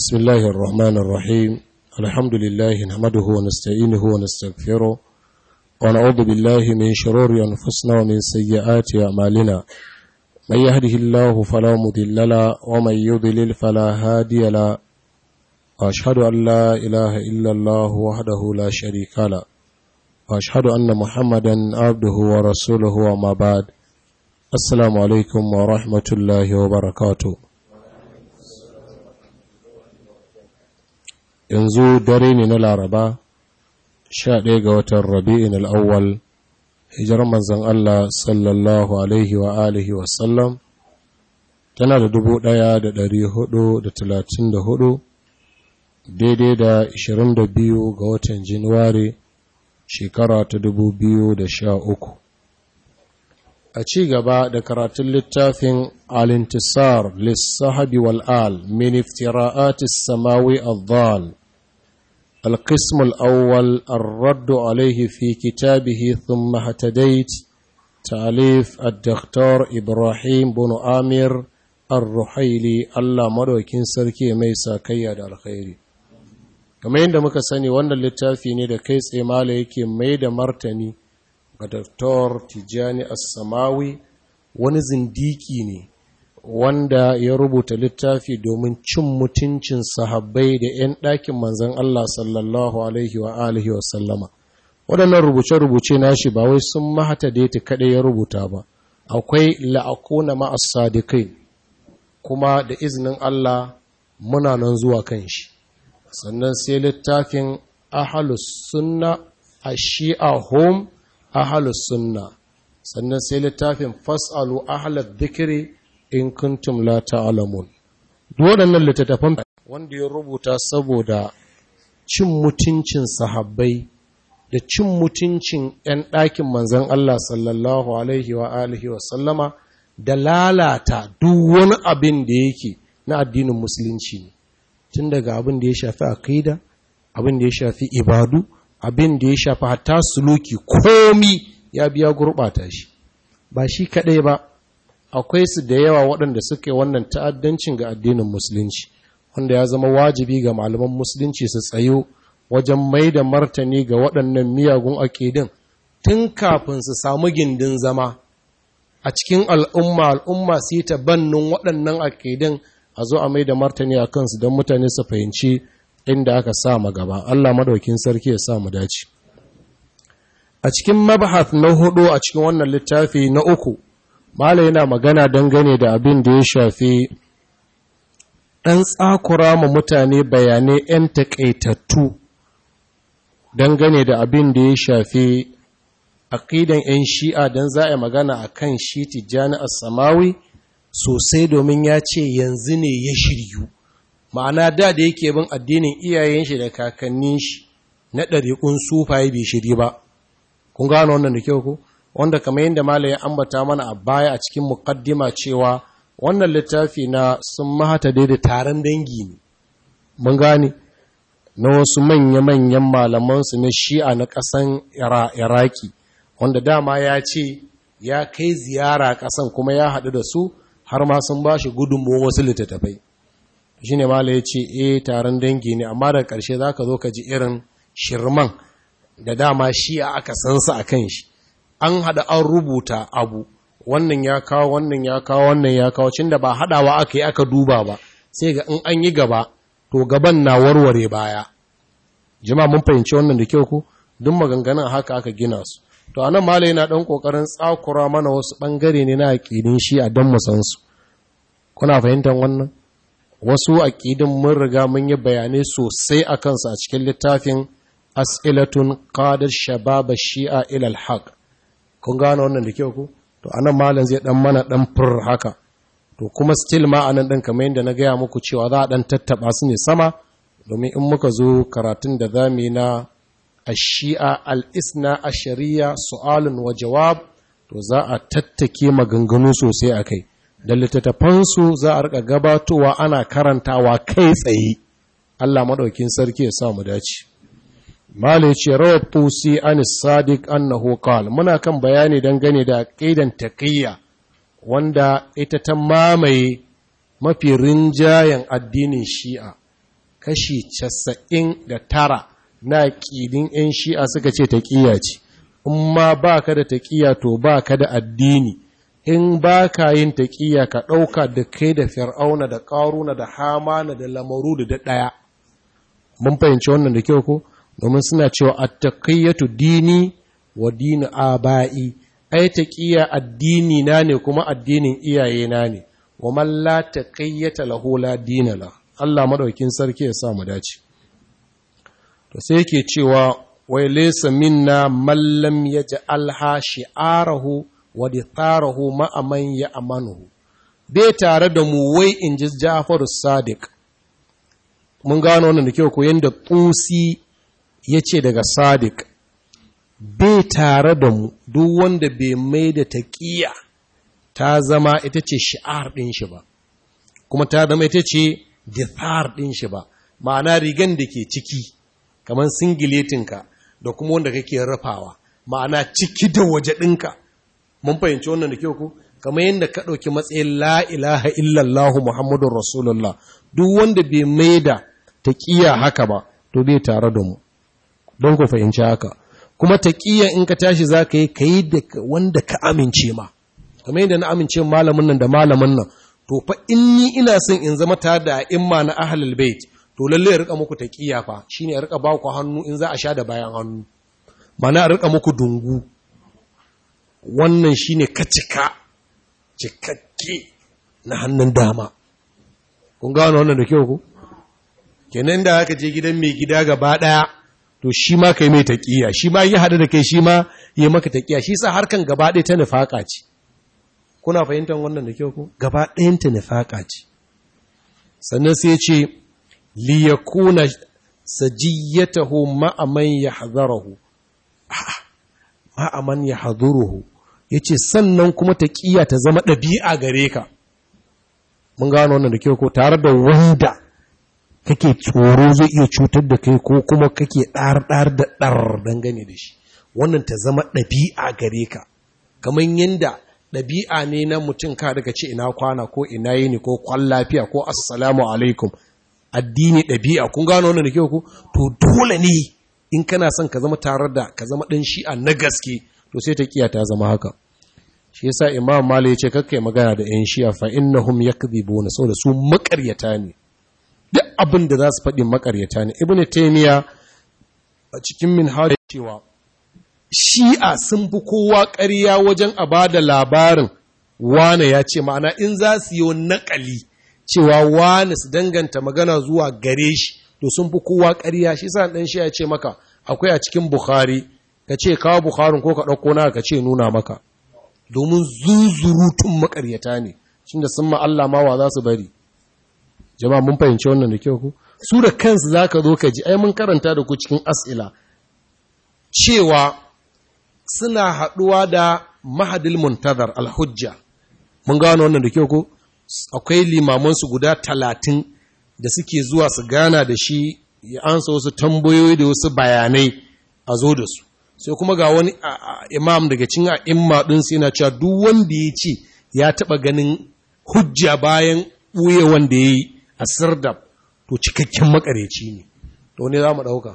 بسم الله الرحمن الرحيم الحمد لله نحمده ونستعينه ونستغفره ونعوذ بالله من شرور أنفسنا ومن سيئات أعمالنا من يهده الله فلا مضل له ومن يضلل فلا هادي له وأشهد أن لا إله إلا الله وحده لا شريك له وأشهد أن محمدا عبده ورسوله وما بعد السلام عليكم ورحمة الله وبركاته yanzu dare ne na laraba sha ɗaya ga watan rabi'in al'awwal hijirar manzan Allah sallallahu alaihi wa alihi wasallam tana da dubu ɗaya da ɗari hudu da talatin da hudu daidai da ashirin da biyu ga watan januwari shekara ta dubu biyu da sha uku a ci gaba da karatun littafin alintisar lissahabi wal'al min iftira'atis samawi al القسم الأول الرد عليه في كتابه ثم اهتديت تأليف الدكتور إبراهيم بن آمير الرحيلي الله مدوكين سركي ميسا كياد الخير كما عندما كساني وانا اللتافي da kai tsaye mala yake mai da martani ga Dr. Tijjani As-Samawi wani zindiki ne wanda ya rubuta littafi domin cin mutuncin sahabbai da 'yan ɗakin manzan Allah sallallahu Alaihi wa alihi wa sallama. Waɗannan rubuce-rubuce nashi ba wai sun mahata daita kaɗai ya rubuta ba, akwai la'akuna ma'as sadikai kuma da izinin Allah muna nan zuwa kan shi. Sannan sai littafin ahalus sunna a shi'a home ahalus sunna. Sannan sai littafin fas'alu ahalar dikiri in kuntum la ta'lamun duk waɗannan littattafan wanda ya rubuta saboda cin mutuncin sahabbai da cin mutuncin 'yan ɗakin manzon Allah sallallahu alaihi wa alihi wa sallama da lalata duk wani abin da yake na addinin musulunci ne tun daga abin da ya shafi aqida abin da ya shafi ibadu abin da ya shafi hatta suluki komi ya biya gurɓata shi ba shi kaɗai ba akwai su da yawa waɗanda suke wannan ta'addancin ga addinin musulunci wanda ya zama wajibi ga malaman musulunci su tsayo wajen mai da martani ga waɗannan miyagun aƙidin tun kafin su samu gindin zama a cikin al'umma al'umma su yi bannin waɗannan aƙidin a zo a mai da martani a kansu don mutane su fahimci inda aka sa ma gaba Allah madaukin sarki ya sa mu dace a cikin mabahath na hudu a cikin wannan littafi na uku Malam yana magana dangane da abin da ya shafi ɗan tsakura ma mutane bayanai 'yan taƙaitattu dangane da abin da ya shafi aƙidan 'yan shi'a don za a magana a kan shi tijjani a samawi sosai domin ya ce yanzu ne ya shiryu ma'ana da da yake bin addinin iyayen shi da kakannin shi na ɗariƙun sufaye bai shiri ba kun gano wannan da kyau ku? wanda kamar yadda Malam ya ambata mana a baya a cikin mukaddima cewa wannan littafi na sun mahata da taron dangi ne mun gane na wasu manya-manyan malamansu na shi'a na ƙasan iraki wanda dama ya ce ya kai ziyara ƙasan kuma ya haɗu da su har ma sun ba shi gudunmu wasu littattafai shi ne Malam ya ce e taron dangi ne amma daga ƙarshe za ka zo ka ji irin shirman da dama shi'a aka san su a kan shi an haɗa an rubuta abu wannan ya kawo wannan ya kawo wannan ya kawo cin da ba haɗawa aka yi aka duba ba sai ga in an yi gaba to gaban na warware baya jama'a mun fahimci wannan da kyau ku duk maganganun haka aka gina su to anan malai yana dan kokarin tsakura mana wasu bangare ne na aqidin shi a dan musan su kuna fahimtar wannan wasu aqidin mun riga mun yi bayanai sosai akan su a cikin littafin as'ilatun qadar shabab shi'a ila al-haq kun gano wannan da kyau ku to anan malam zai dan mana dan fur haka to kuma still ma anan dan kamar yadda na gaya muku cewa za a dan tattaba su ne sama domin in muka zo karatun da zamu na ash-shi'a al-isna ash-shari'a su'alun wa jawab to za a tattake maganganu sosai akai da littattafan su za a rika gabatowa ana karantawa kai tsaye Allah madaukin sarki ya sa mu dace Mala ya ce, Rawar Tusi an Sadiq annahu qal muna kan bayani dangane da ƙidan taƙiyya wanda ita ta mamaye mafi rinjayen addinin shi'a kashi casa'in da tara na ƙidin 'yan shi'a suka ce taƙiya ce in ma ba ka da taƙiya to ba ka da addini in ba ka yin taƙiya ka ɗauka da kai da fir'auna da ƙaruna da hamana da lamaru da ɗaya mun fahimci wannan da kyau ko domin suna cewa attaqiyyatu dini wa dini aba'i ai taqiya addini na ne kuma addinin iyaye na ne wa man la taqiyyata lahu la dina la Allah madaukin sarki ya sa mu dace to sai yake cewa wai laysa minna man lam yaj'alha shi'arahu wa ditarahu ma aman ya amanuhu bai tare da mu wai in ji Ja'far Sadiq mun gano wannan da kyau ko yanda tusi yace daga Sadiq bai tare da mu duk wanda bai mai da taqiya ta zama ita ce shi'ar din shi ba kuma ta zama ita ce dithar din shi ba ma'ana rigan da ke ciki kamar singiletinka da kuma wanda kake rufawa ma'ana ciki da waje ɗinka mun fahimci wannan da kyau ku kamar yadda ka ɗauki matsayin la ilaha illallahu muhammadun rasulullah duk wanda bai mai da taƙiya haka ba to bai tare da mu don ku fahimci haka kuma taƙiya in ka tashi za ka yi ka yi da wanda ka amince ma kamar yadda na amince malamin nan da malamin nan to fa in ni ina son in zama tare da imma na ahlul bait to lalle ya rika muku taqiya fa shine ya rika ba ku hannu in za a sha da bayan hannu mana ya rika muku dungu wannan shine kacika cikakke na hannun dama kun gano wannan da kyau ku kenan da aka je gidan mai gida gaba daya to shi ma kai mai taqiya shi ma yi hada da kai shi ma yi maka taqiya shi sa harkan gaba ɗaya ta nifaka ce kuna fahimtar wannan da kyau ku gaba ɗayan ta nifaka ce sannan sai ya ce liyakuna sajiyatahu ma'aman yahdharuhu ma'aman yahdhuruhu yace sannan kuma taqiya ta zama ɗabi'a gare ka mun gano wannan da kyau ko tare da wanda kake tsoro zai iya cutar da kai ko kuma kake ɗar ɗar da ɗar dangane da shi wannan ta zama ɗabi'a gare ka kamar yanda ɗabi'a ne na mutum ka daga ce ina kwana ko ina yini ko kwan lafiya ko assalamu alaikum addini ɗabi'a kun gano wannan da kyau ku to dole ne in kana son ka zama tare da ka zama ɗan shi'a na gaske to sai ta kiya ta zama haka shi yasa imam mali ya ce kakkai magana da yan shi'a fa innahum yakdhibuna saboda su makaryata ne duk abin da za su faɗi makaryata ne ibnu taymiya a cikin minhaj cewa shi'a sun fi kowa ƙarya wajen a ba da labarin wane ya ce ma'ana in za su yi naƙali cewa wane su danganta magana zuwa gare shi to sun fi kowa ƙarya shi sa ɗan shi ya ce maka akwai a cikin bukhari ka ce kawo bukharin ko ka ɗauko na ka ce nuna maka domin zuzurutun makaryata ne shi da sun Allah ma wa za su bari jama'a mun fahimci wannan da kyau ku su da kansu za ka zo ka ji ai mun karanta da ku cikin as'ila cewa suna haɗuwa da mahadil muntazar alhujja mun gano wannan da kyau ko akwai limamansu guda talatin da suke zuwa su gana da shi ya ansa wasu tambayoyi da wasu bayanai a zo da su sai kuma ga wani imam daga cin a imma ɗinsu yana cewa duk wanda ya ce ya taɓa ganin hujja bayan ɓuye wanda ya yi a sirdab to cikakken makareci ne to ne za mu ɗauka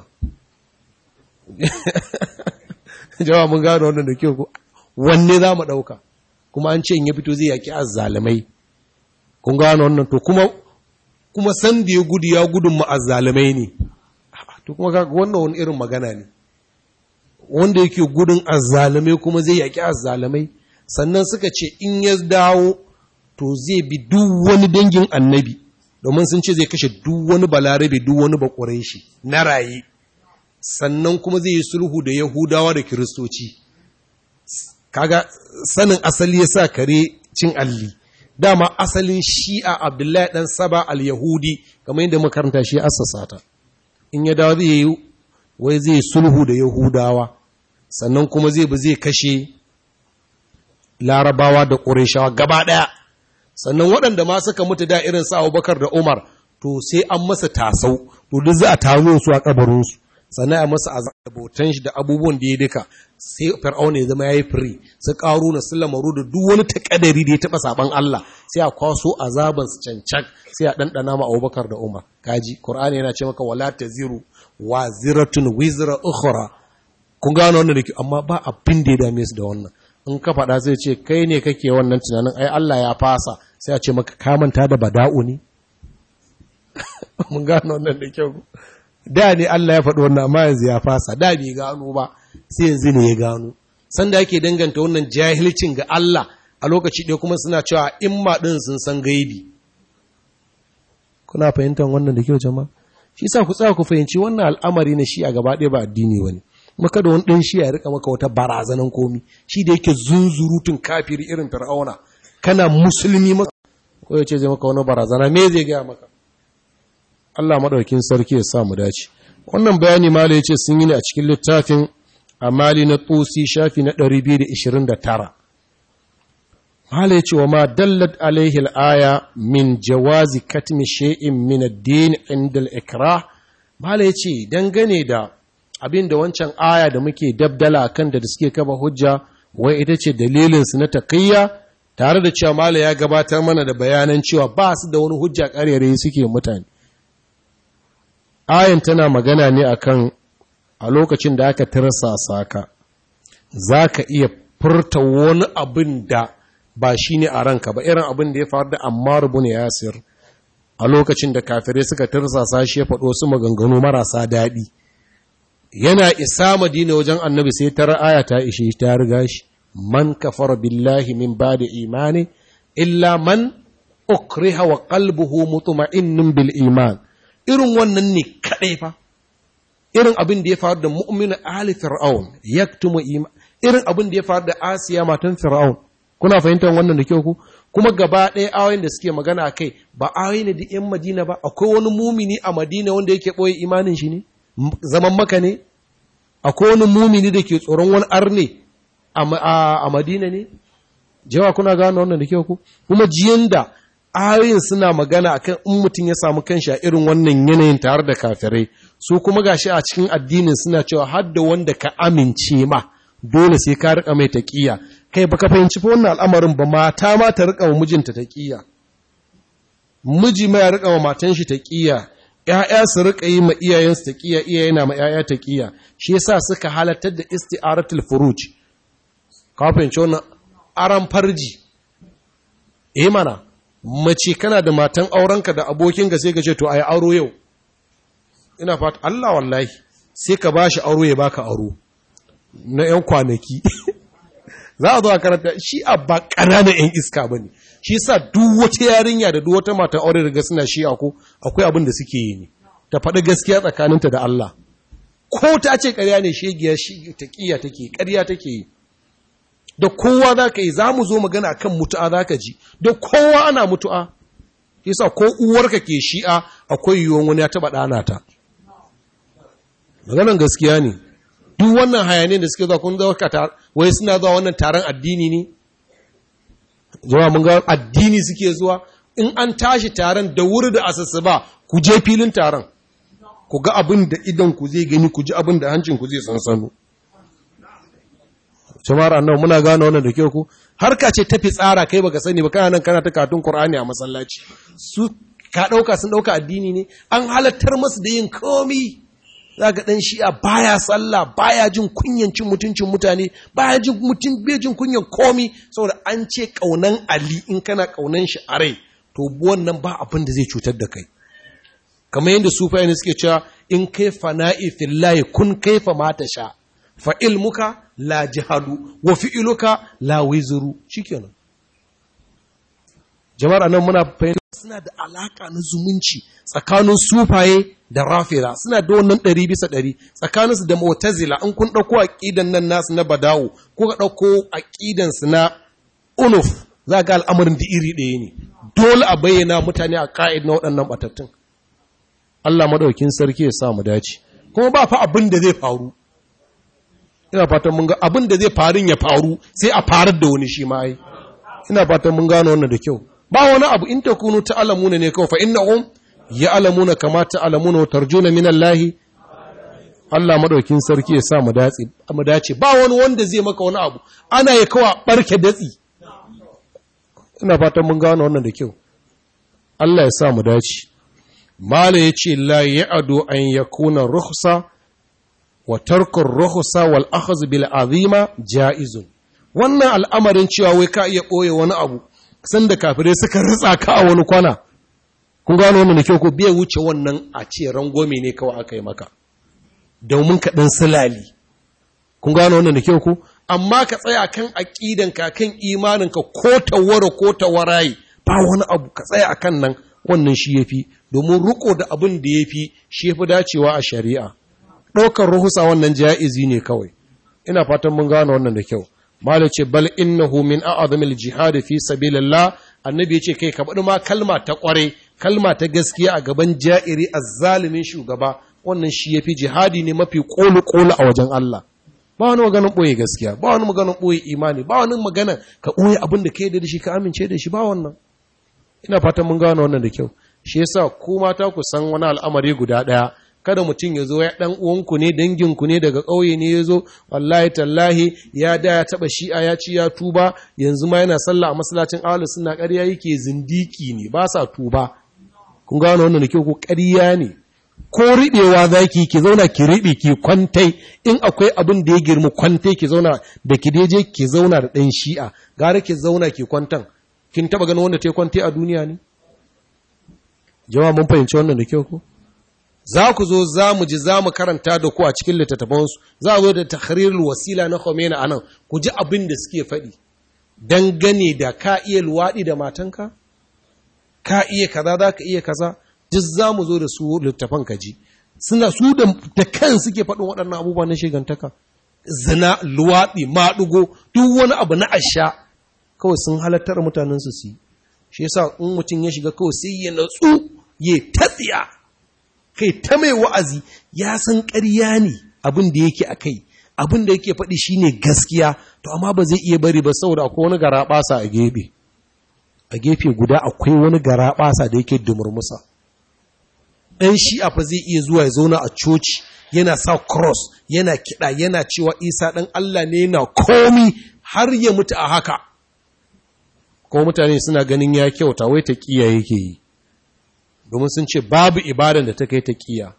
jawa mun gano wannan da kyau ko wanne za mu ɗauka kuma an ce in ya fito zai yaƙi azzalamai kun gano wannan to kuma kuma san da ya gudu ya gudun mu azzalamai ne to kuma ga wannan wani irin magana ne wanda yake gudun azzalamai kuma zai yaƙi azzalamai sannan suka ce in ya dawo to zai bi duk wani dangin annabi domin sun ce zai kashe duk wani balarabe duk wani bakwarai shi na raye sannan kuma zai yi sulhu da Yahudawa da Kiristoci. Kaga sanin asali ya sa kare cin alli, dama asalin shi'a Abdullahi ɗan Saba al-Yahudi, kamar yadda makaranta shi assasa ta. In ya dawo zai yi, wai zai sulhu da Yahudawa, sannan kuma zai bi zai kashe larabawa da ƙureshawa gaba ɗaya. Sannan waɗanda ma suka mutu da irin sa Abubakar da Umar, to sai an masa tasau, to duk za a taro su a kabarinsu. sannan a masa azabotan shi da abubuwan da ya duka sai fir'auna ya zama yayi free su karu na lamaru da duk wani takadari da ya taba saban Allah sai a kwaso azaban su cancan sai a dandana ma Abubakar da Umar kaji Qur'ani yana ce maka wala taziru waziratun wizra ukhra kun gano wannan dake amma ba abin da ya dame su da wannan in ka faɗa zai ce kai ne kake wannan tunanin ai Allah ya fasa sai a ce maka ka manta da bada'u ne mun gano wannan da kyau da ne Allah ya faɗi wannan amma yanzu ya fasa da bai gano ba sai yanzu ne ya gano sanda yake danganta wannan jahilcin ga Allah a lokaci ɗaya kuma suna cewa in ma ɗin sun san gaibi kuna fahimtar wannan da kyau jama'a shi sa ku tsaya ku fahimci wannan al'amari na shi a gaba ɗaya ba addini wani maka da wani ɗan shi ya rika maka wata barazanan komi shi da yake zunzurutun kafiri irin fir'auna kana musulmi maka ko ya ce zai maka wani barazana me zai gaya maka Allah maɗaukin sarki ya sa mu dace wannan bayani mala ya ce sun yi ne a cikin littafin amali na tsosi shafi na 229 mala ya ce wa ma dallat alaihi al'aya min jawazi katmi shay'in min ad-din inda al-ikrah mala ya ce dangane da abin da wancan aya da muke dabdala kan da suke kaba hujja wai ita ce dalilinsu na taƙiyya tare da cewa mala ya gabatar mana da bayanan cewa ba su da wani hujja ƙarere suke mutane ayan tana magana ne akan a lokacin da aka tirsasa ka za ka iya furta wani abin da ba shi ne a ranka ba irin abin da ya faru da ammar bin yasir a lokacin da kafirai suka tirsasa shi ya faɗo su maganganu marasa daɗi yana isa madina wajen annabi sai ta aya ta ishe ta riga shi man kafara billahi min ba'da imani illa man ukriha wa qalbuhu mutma'innun bil iman irin wannan ne kadai fa irin abin da ya faru da mu'minu ali fir'aun yaktumu iman irin abin da ya faru da asiya matan fir'aun kuna fahimtar wannan da kyau ku kuma gaba ɗaya ayoyin da suke magana a kai ba ayoyi ne da yan madina ba akwai wani mumini a madina wanda yake ɓoye imanin shi ne zaman maka ne akwai wani mumini da ke tsoron wani arne a madina ne jawa kuna gano wannan da kyau ku kuma jiyan da ayoyin suna magana akan in mutum ya samu kanshi a irin wannan yanayin tare da kafirai su kuma gashi a cikin addinin suna cewa har da wanda ka amince ma dole sai ka rika mai taqiya kai baka fahimci fa wannan al'amarin ba mata ma ta rika wa mijinta taqiya miji ma ya rika wa matan shi taqiya ‘ya'ya su riƙa yi ma iyayensu ta ƙiya iyaye na ma ‘ya'ya ta ƙiya shi yasa suka halartar da isti'aratul furuj kafin ce wannan aran farji eh mana mace kana da matan aurenka da abokinka sai ka ce to ayi auro yau ina fata Allah wallahi sai ka bashi auro ya baka auro na ‘yan kwanaki za a zo a karanta shi a ba ƙananan ‘yan iska ba ne shi sa duk wata yarinya da duk wata matan aure daga suna shi ko akwai abin da suke yi ne ta faɗi gaskiya tsakaninta da Allah ko ta ce ƙarya ne shegiya shi ta ƙiya take ƙarya take yi da kowa za ka yi za mu zo magana kan mutu'a za ka ji da kowa ana mutu'a yasa ko uwarka ke shi'a akwai yiwuwan wani ya taɓa ɗana ta maganan gaskiya ne duk wannan hayaniyar da suke zuwa kun zauka wai suna zuwa wannan taron addini ne zuwa mun ga addini suke zuwa in an tashi taron da wuri da asassu ba ku je filin taron ku ga abin da idan ku zai gani ku ji abin da hancin ku zai sansano jama'ar annabi muna gane wannan da kyau ku harka ce tafi tsara kai baka sani ba kana nan kana ta katun qur'ani a masallaci su ka dauka sun dauka addini ne an halattar masu da yin komi zaka dan shi'a baya sallah baya jin kunyan cin mutuncin mutane baya jin mutun bai jin kunyan komi saboda an ce kaunan ali in kana kaunan shi a rai to wannan ba abin da zai cutar da kai kamar yadda sufaye ne suke cewa in kai fana'i fillahi kun kaifa mata sha fa ilmuka la jihadu wa fi'iluka la wizru shikenan jama'ar nan muna fahimta suna da alaka na zumunci tsakanin sufaye da rafira suna da wannan ɗari bisa ɗari tsakaninsu da mu'tazila in kun ɗauko aƙidan nan nasu na badawo ko ka ɗauko aƙidansu na unuf za ga al'amarin da iri ɗaya ne dole a bayyana mutane a ƙa'id na waɗannan ɓatattun Allah maɗaukin sarki ya sa mu dace kuma ba fa abin da zai faru ina fatan mun ga abin da zai farin ya faru sai a farar da wani shi ma yi ina fatan mun gano wannan da kyau ba wani abu in takunu ta'lamuna ne kawai fa innahum ya'lamuna kama ta'lamuna wa tarjuna min Allah Allah madaukin sarki ya sa mu dace mu dace ba wani wanda zai maka wani abu ana ya kawa barke datsi ina fatan mun gano wannan da kyau Allah ya sa mu dace mala yace la ya'du an yakuna rukhsa wa tarku rukhsa wal akhdh bil azima jaizun wannan al'amarin cewa wai ka iya boye wani abu sanda kafirai suka ritsa ka a wani kwana kun gano wannan da kyau ko bai wuce wannan a ce rangome ne kawai aka yi maka domin ka ɗan silali kun gano wannan da kyau ko amma ka tsaya kan aƙidanka kan imaninka ko tawara ko tawaraye ba wani abu ka tsaya akan nan wannan shi yafi domin riko da abin da yafi shi yafi dacewa a shari'a ɗaukar ruhusa wannan ja'izi ne kawai ina fatan mun gano wannan da kyau malai ce bal innahu min a'zamil jihad fi sabilillah annabi ya ce kai ka bada ma kalma ta kware kalma ta gaskiya a gaban ja'iri azzalimin shugaba wannan shi yafi jihadi ne mafi kolu kolu a wajen Allah ba wani maganin boye gaskiya ba wani maganin boye imani ba wani magana ka boye abin da kai da shi ka amince da shi ba wannan ina fatan mun gano wannan da kyau shi yasa ku mata ku san wani al'amari guda daya kada mutum ya zo ya ɗan uwanku ne danginku ne daga ƙauye ne ya zo wallahi tallahi ya da ya taɓa shi'a ya ci ya tuba yanzu ma yana sallah a masallacin ahlu sunna ƙarya yake zindiki ne ba sa tuba kun gano wannan da kyau ko ƙarya ne ko riɓewa za ki ki zauna ki riɓe ki kwantai in akwai abin da ya girma kwantai ki zauna da ki je ki zauna da ɗan shi'a gara ki zauna ki kwantan kin taɓa ganin wanda ta yi kwantai a duniya ne jama'a mun fahimci wannan da kyau ko za ku zo za mu ji za mu karanta da ku a cikin littattafansu za a zo da tahrirul wasila na Khomeini a nan ku ji abin da suke faɗi dangane da ka iya luwaɗi da matanka ka iya kaza za ka iya kaza duk za mu zo da su littafan ka ji suna su da kan suke faɗin waɗannan abubuwa na shigantaka zina luwaɗi maɗugo duk wani abu na asha kawai sun halattar mutanen su su shi yasa in mutum ya shiga kawai sai ya natsu ya tatsiya kai ta mai wa'azi ya san ƙarya ne abin da yake a kai abin da yake faɗi shi ne gaskiya to amma ba zai iya bari ba saboda akwai wani gara ɓasa a gefe a gefe guda akwai wani gara ɓasa da yake dumurmusa ɗan shi'a fa zai iya zuwa ya zauna a coci yana sa cross yana kiɗa yana cewa isa ɗan allah ne yana komi har ya mutu a haka kuma mutane suna ganin ya kyauta wai ta ƙiya yake yi domin sun ce babu ibadan da ta kai ta kiya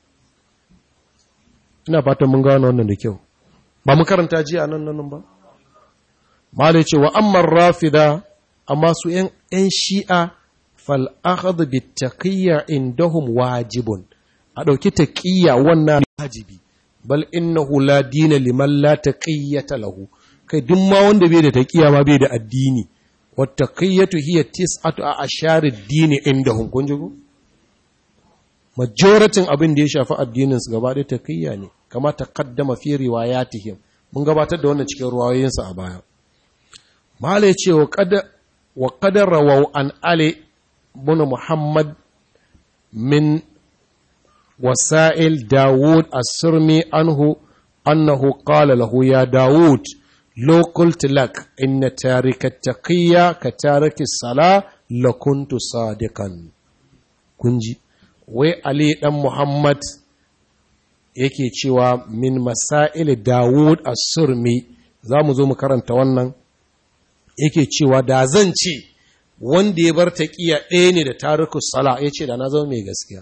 ina fatan mun gano wannan da kyau ba mu karanta jiya nan nan ba malai ce wa amman rafida amma su yan shi'a fal akhadhu bit taqiyya indahum wajibun a dauki taqiyya wannan wajibi bal innahu la dina liman la taqiyata lahu kai duk ma wanda bai da taqiyya ma bai da addini wat taqiyatu hiya tis'atu a asharid dini indahum kun ji ko majoratin abin da ya shafi addininsu gaba ɗaya takiyya ne kama ta kaddama fi riwayatihim mun gabatar da wannan cikin ruwayoyinsa a baya malai ce wa qadar rawaw an ali bin muhammad min wasa'il dawud as-surmi anhu annahu qala lahu ya dawud law qultu lak inna tarika taqiyya ka tariki sala lakuntu sadiqan kunji wai Ali ɗan Muhammad yake cewa min masail Dawud as-Surmi za mu zo mu karanta wannan yake cewa da zan ce wanda ya bar taqiya ɗaya ne da tarikus sala ya ce da na zama mai gaskiya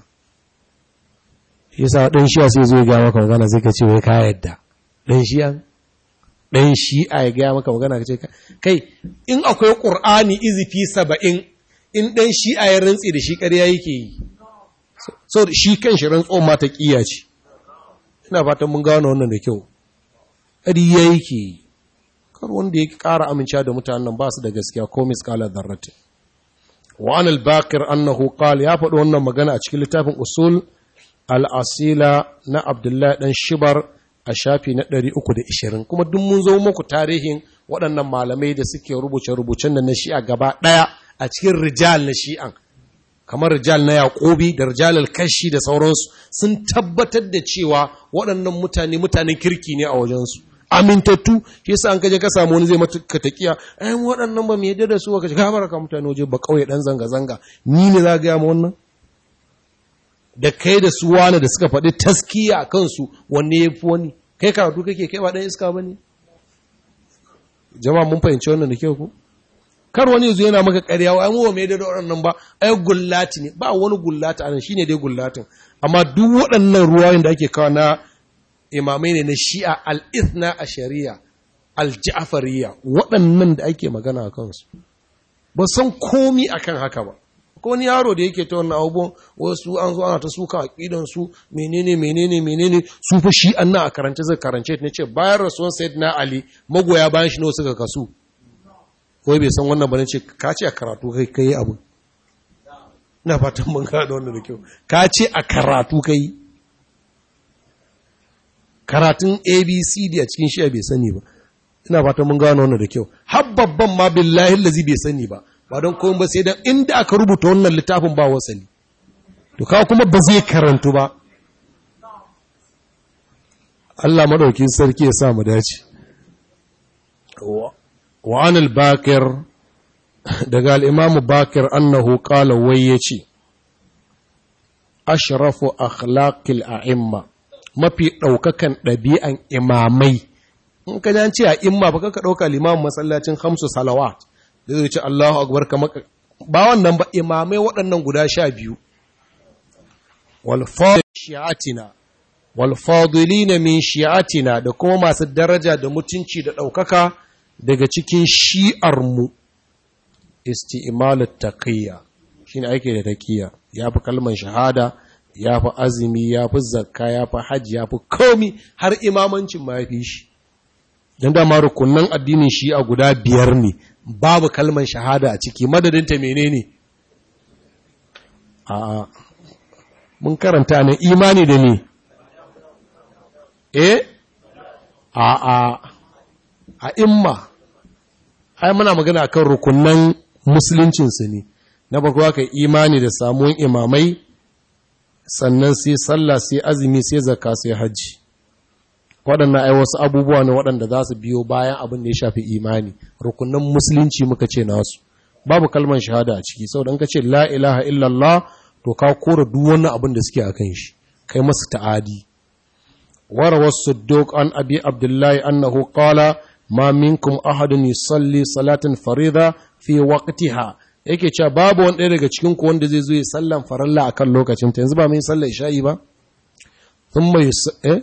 yasa ɗan shi'a sai zo ya gaya maka magana sai ka ce wai ka yadda ɗan shi'a ɗan shi'a ya gaya maka magana ka ce kai in akwai ƙur'ani izifi saba'in in ɗan shi'a ya rantsi da shi ƙarya yake yi so shi kan shi rantsuwan mata ƙiya ce ina fatan mun gano wannan da kyau ƙariya yake kar wanda ya ƙara amincewa da mutanen ba su da gaskiya ko misƙalar zarratin wa an al-bakir annahu qala ya faɗi wannan magana a cikin littafin usul al-asila na abdullahi dan shibar a shafi na 320 kuma duk mun zo muku tarihin waɗannan malamai da suke rubuce-rubucen da na shi'a gaba ɗaya a cikin rijal na shi'an kamar rijal na yaƙobi da rijal al-kashi da sauransu sun tabbatar da cewa waɗannan mutane mutanen kirki ne a wajensu amintattu shi yasa an kaje ka samu wani zai mata takiya ayan waɗannan ba mu yadda da su ka shiga baraka mutane waje ba kauye dan zanga zanga ni ne za ga mu wannan da kai da su wani da suka faɗi taskiya a kansu wanne ya fi wani kai karatu kake kai ba ɗan iska ba ne jama'a mun fahimci wannan da kyau ku kar wani yanzu yana maka ƙarya wa mu mai da waɗannan ba ai gullati ne ba wani gullati anan shine dai gullatin amma duk waɗannan ruwayoyin da ake kawo na imamai ne na shi'a al-ithna a shari'a al-ja'fariyya waɗannan da ake magana a kansu ba san komi akan haka ba ko wani yaro da yake ta wannan abubuwan wasu an zo ana ta suka aqidan su menene menene menene su fa shi annan a karance zai karance ne ce bayan rasuwan sayyidina ali magoya bayan shi ne suka kasu wai bai san wannan ba ne ce ka ce a karatu kai kai abu ina fatan mun gano wannan da kyau ka ce a karatu kai karatun abcd a cikin shi bai sani ba ina fatan mun gano wannan da kyau har babban ma billahi lazi bai sani ba ba don komai ba sai dan inda aka rubuta wannan littafin ba wasali to kawo kuma ba zai karantu ba Allah madaukin sarki ya sa mu dace wa anil bakir daga al-imam bakir annahu qala wai yace ashrafu akhlaqil a'imma mafi daukakan ɗabi'an imamai in ka ji ce a imma ba ka dauka limamin masallacin khamsu salawat da zai ce Allahu akbar kamar ba wannan ba imamai waɗannan guda sha biyu wal shi'atina wal fadilina min shi'atina da kuma masu daraja da mutunci da ɗaukaka daga cikin shi'ar mu isti'malut taqiyya shine ake da taqiyya yafi kalman shahada yafi azumi yafi zakka yafi hajji yafi komi har imamancin ma yafi shi dan da ma rukunan addinin shi'a guda biyar ne babu kalman shahada a ciki madadinta menene a mun karanta ne imani da ne eh a a a imma ai muna magana akan rukunan musuluncinsu ne na farko aka imani da samuwan imamai sannan sai sallah sai azumi sai zakka sai hajji waɗannan ai wasu abubuwa ne waɗanda za su biyo bayan abin da ya shafi imani rukunan musulunci muka ce nasu babu kalmar shahada a ciki saboda in ka ce la ilaha illallah to ka kora duk wani abin da suke akan shi kai masu ta'adi wara wasu duk an abi abdullahi annahu qala ma minkum ahadun yusalli salatan farida fi waqtiha yake cewa babu wani ɗaya daga cikin ku wanda zai zo ya sallan faralla akan lokacin ta yanzu ba mun sallar isha'i ba thumma eh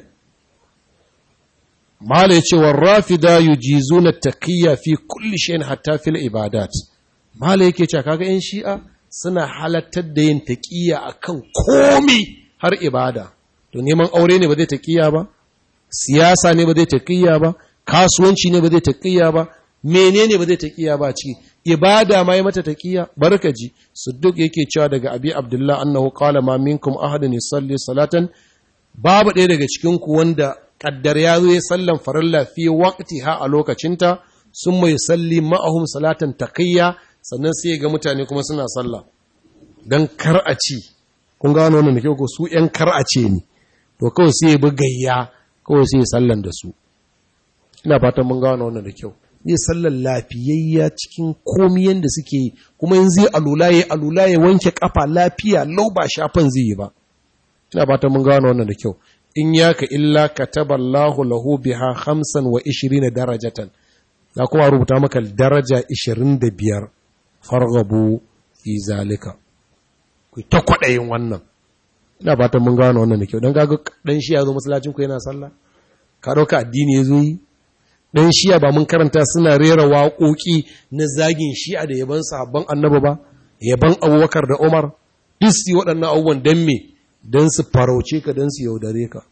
Mala ya ce wa rafida yujizu na taƙiyya fi kulli shayin hatta fil ibadat. Mala yake cewa kaga ‘yan shi'a suna halattar da yin taƙiyya a kan komi har ibada. To neman aure ne ba zai taƙiyya ba, siyasa ne ba zai taƙiyya ba, kasuwanci ne ba zai taƙiyya ba, menene ba zai taƙiyya ba ciki. Ibada ma yi mata taƙiyya, barkaji, Sudduk yake cewa daga Abi Abdullah annahu qala ma minkum ahadun yusalli salatan babu ɗaya daga cikin ku wanda kaddar ya zo ya sallan farilla fi ha a lokacinta sun mai salli ma'ahum salatan taqiyya sannan sai ga mutane kuma suna sallah dan kar a ci kun gano wannan da kyau ko su yan kar a ce ni to kawai sai ya bi gayya kawai sai ya sallan da su ina fatan mun gano wannan da kyau zai sallan lafiyayya cikin komi yanda suke yi kuma in zai alula ya alula ya wanke kafa lafiya lau ba shafan zai yi ba ina fatan mun gano wannan da kyau in yaka illa kataballahu lahu biha hamsan wa ishirina darajatan za kuma rubuta maka daraja ishirin da biyar fargabu fi zalika ku ta kwaɗayin wannan ina fatan mun gano wannan da kyau don gaga ɗan shi ya zo masallacin ku yana sallah ka ɗauka addini ya zo yi ɗan shiya ba mun karanta suna rera waƙoƙi na zagin shi'a da yaban sahabban annabi ba yaban abubakar da umar duk waɗannan abubuwan don me don su farauce ka don su yaudare ka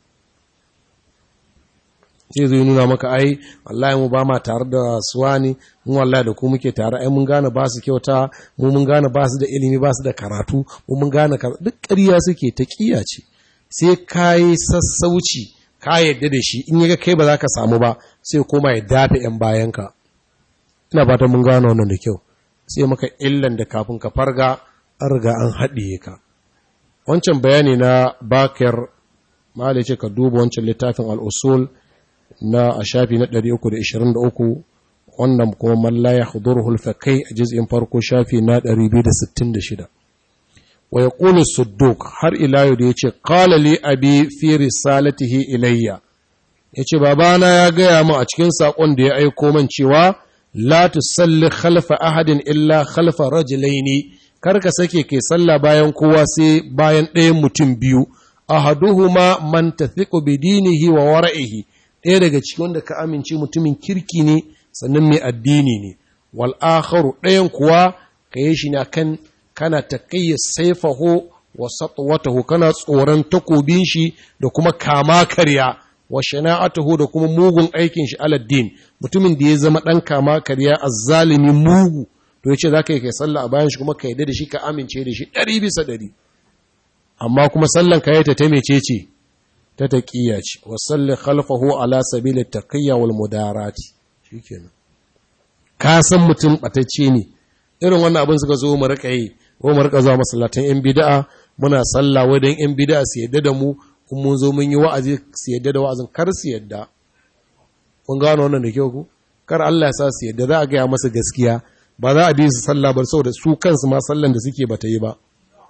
sai zai nuna maka ai wallahi mu ba ma tare da suwani mu wallahi da ku muke tare ai mun gane ba su kyauta mu mun gane ba su da ilimi ba su da karatu mu mun gane duk ƙarya suke ta ƙiya ce sai ka yi sassauci ka yadda da shi in yaga kai ba za ka samu ba sai koma ya dafa yan bayanka ina fata mun gane wannan da kyau sai maka illan da kafin ka farga an riga an haɗiye ka wancan bayani na bakir malai ce ka duba wancan littafin al'usul na a shafi na 323 wannan kuma mallaya hudurhul fakai a jiz'in farko shafi na 266 wa yaqulu sudduk har ila yau da yace qala li abi fi risalatihi ilayya yace babana ya gaya mu a cikin sakon da ya aiko man cewa la tusalli khalfa ahadin illa khalfa rajulaini kar ka sake kai sallah bayan kowa sai bayan ɗayan mutum biyu ahaduhuma man tathiqu bi dinihi wa wara'ihi ɗaya daga cikin wanda ka amince mutumin kirki ne sannan mai addini ne wal akharu ɗayan kuwa ka yi shi na kan kana taqiyya sayfahu wa satwatahu kana tsoron takobin shi da kuma kama karya wa shana'atuhu da kuma mugun aikin shi aladdin mutumin da ya zama dan kama karya azzalimi mugu to yace zaka yi kai sallah a bayan shi kuma ka yarda da shi ka amince da shi ɗari bisa ɗari amma kuma sallan ka yi ta ta mecece ta taƙiyya ce wa salli khalfahu ala sabilit taqiyya wal mudarati shikenan ka san mutum batacce ne irin wannan abin suka zo mu rika yi ko mu rika zuwa masallatan yan bid'a muna sallah wai dan yan bid'a su yadda da mu kun mun zo mun yi wa'azi su yadda da wa'azin kar su yadda kun gano wannan da kyau ku kar Allah ya sa su yadda za a gaya masa gaskiya ba za a bi su sallah ba saboda su kansu ma sallan da suke bata yi ba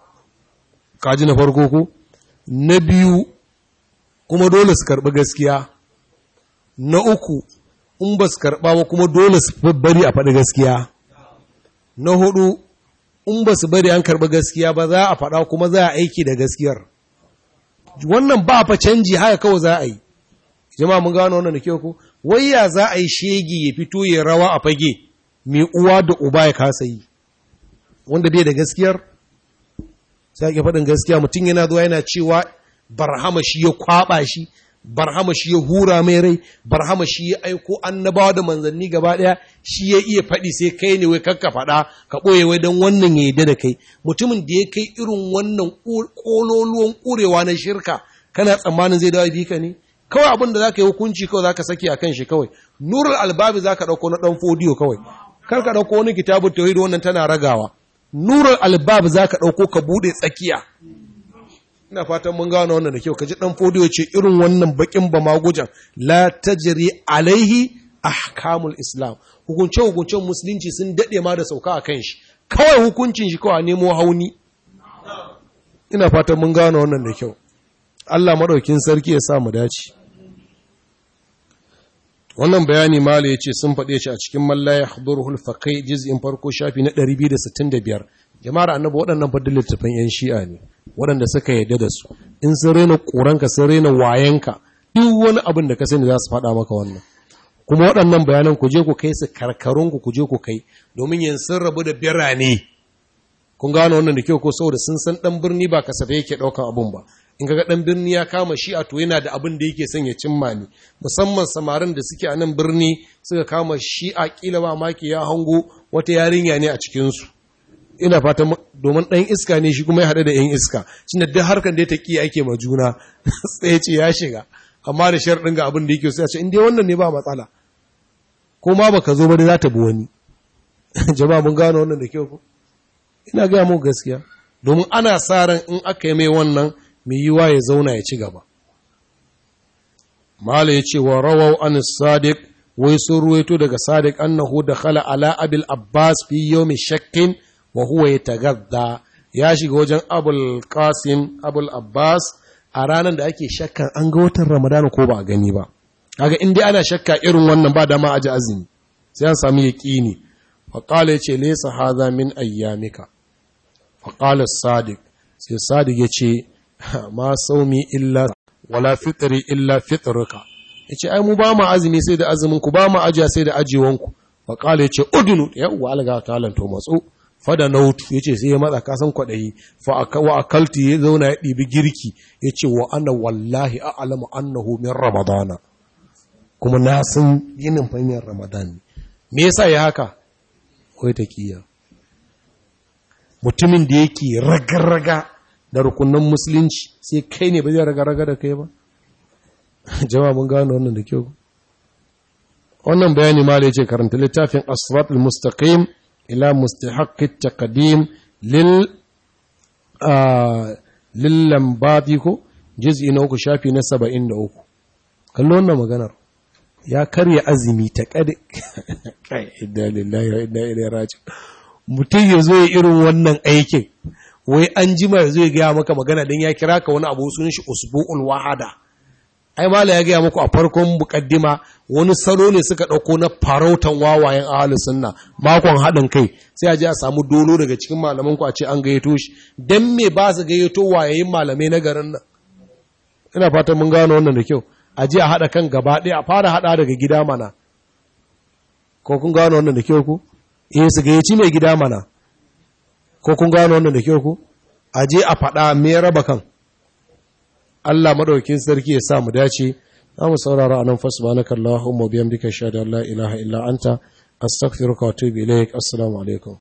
kaji na farko ku na biyu kuma dole su karɓi gaskiya na uku in ba su karɓa ba kuma dole su bari a faɗi gaskiya na hudu in ba su bari an karɓi gaskiya ba za a faɗa kuma za a aiki da gaskiyar wannan ba fa canji haka kawai za a yi jama'a mun gano wannan da kyau ko wai ya za a yi shege ya fito ya rawa a fage mai uwa da uba ya kasa yi wanda bai da gaskiyar sai ake faɗin gaskiya mutum yana zuwa yana cewa barhama shi ya kwaba shi barhama shi ya hura mai rai barhama shi ya aiko annabawa da manzanni gaba ɗaya shi ya iya faɗi sai kai ne wai kakka faɗa ka ɓoye wai don wannan ya yarda da kai mutumin da ya kai irin wannan ƙololuwan ƙurewa na shirka kana tsammanin zai dawo bi ka ne kawai abin da za ka yi hukunci kawai za ka saki a kan shi kawai nurul albabi za ka ɗauko na ɗan fodiyo kawai kar ka ɗauko wani kitabun tauhid wannan tana ragawa nurul albab za ka ɗauko ka buɗe tsakiya ina fatan mun gano wannan da kyau ka ji ɗan fodiyo ce irin wannan baƙin ba magujan la tajri alaihi ahkamul islam hukunce hukuncen musulunci sun daɗe ma da sauka a kan shi kawai hukuncin shi kawai nemo hauni ina fatan mun gano wannan da kyau Allah maɗaukin sarki ya sa mu dace wannan bayani mala ya ce sun faɗe shi a cikin mallaya hadurul faqai juz'in farko shafi na 265 jama'ar annabi waɗannan fadin littafin yan shi'a ne waɗanda suka yarda da su in sun rena ƙuranka sun rena wayanka duk wani abin da ka sani za su faɗa maka wannan kuma waɗannan bayanan ku je ku kai su karkarunku ku je ku kai domin yin sun rabu da birane kun gano wannan da kyau ko saboda sun san ɗan birni ba kasafai yake ɗaukan abun ba in ga ɗan birni ya kama shi a to yana da abin da yake son ya cimma ne musamman samarin da suke a nan birni suka kama shi a ƙila ba maki ya hango wata yarinya ne a cikinsu ina fatan domin ɗan iska ne shi kuma ya haɗu da ‘yan iska shi da duk harkar da ya taƙi ake ma juna tsaye ce ya shiga amma da sharɗin ga abin da yake sai a ce in dai wannan ne ba matsala ko ma baka zo ba dai za ta bi wani jama'a mun gano wannan da kyau ko ina gaya mu gaskiya domin ana sa ran in aka yi mai wannan mai yiwa ya zauna ya ci gaba. Mala ya ce wa rawau an sadiq wai sun ruwaito daga sadiq annahu da khala ala abil abbas fi yawmi shakkin wa huwa yatagadda ya shiga wajen abul qasim abul abbas a ranar da ake shakkan an ga watan ramadana ko ba a gani ba kaga in dai ana shakka irin wannan ba dama aji azumi sai an samu yaqini fa qala yace laysa hadha min ayyamika fa qala sadiq sai sadiq yace ma saumi illa wala fitri illa fitruka yace ai mu ba mu azumi sai da azumin ku ba mu ajiya sai da ajiwan ku fa qala yace udunu ya uwa alga talan to matso fada nautu yace sai ya matsa ka san kwadayi fa wa akalti ya zauna ya dibi girki yace wa ana wallahi a'lamu annahu min ramadana kuma na san yinin fanyar ramadan me yasa ya haka wai taqiya mutumin da yake ragarraga da rukunan musulunci sai kai ne ba zai raga-raga da kai ba jama'a mun gano wannan da kyau wannan bayani ma da yace karanta littafin asrat al-mustaqim ila mustahiq at-taqdim lil lil lambati ko juz'i na uku shafi na 73 kallo wannan maganar ya karya azumi ta kadi kai inna lillahi wa inna ilaihi raji'un mutum ya zo irin wannan aikin wai an jima zai gaya maka magana don ya kira ka wani abu sun shi usbu'ul wahada ai mala ya gaya muku a farkon mukaddima wani salo ne suka ɗauko na farautan wawayen ahalus sunna makon haɗin kai sai a je a samu dolo daga cikin malaman ku a ce an gayyato shi dan me ba su gayyato wayayin malamai na garin nan ina fatan mun gano wannan da kyau a je a haɗa kan gaba ɗaya a fara haɗa daga gida mana ko kun gano wannan da kyau ku eh su gayyaci mai gida mana ko kun gano wannan da kyau ku a je a faɗa me raba kan Allah madaukakin sarki ya sa mu dace za mu saurara anan fa subhanaka allahumma bihamdika shada la ilaha illa anta astaghfiruka wa atubu ilaik assalamu alaikum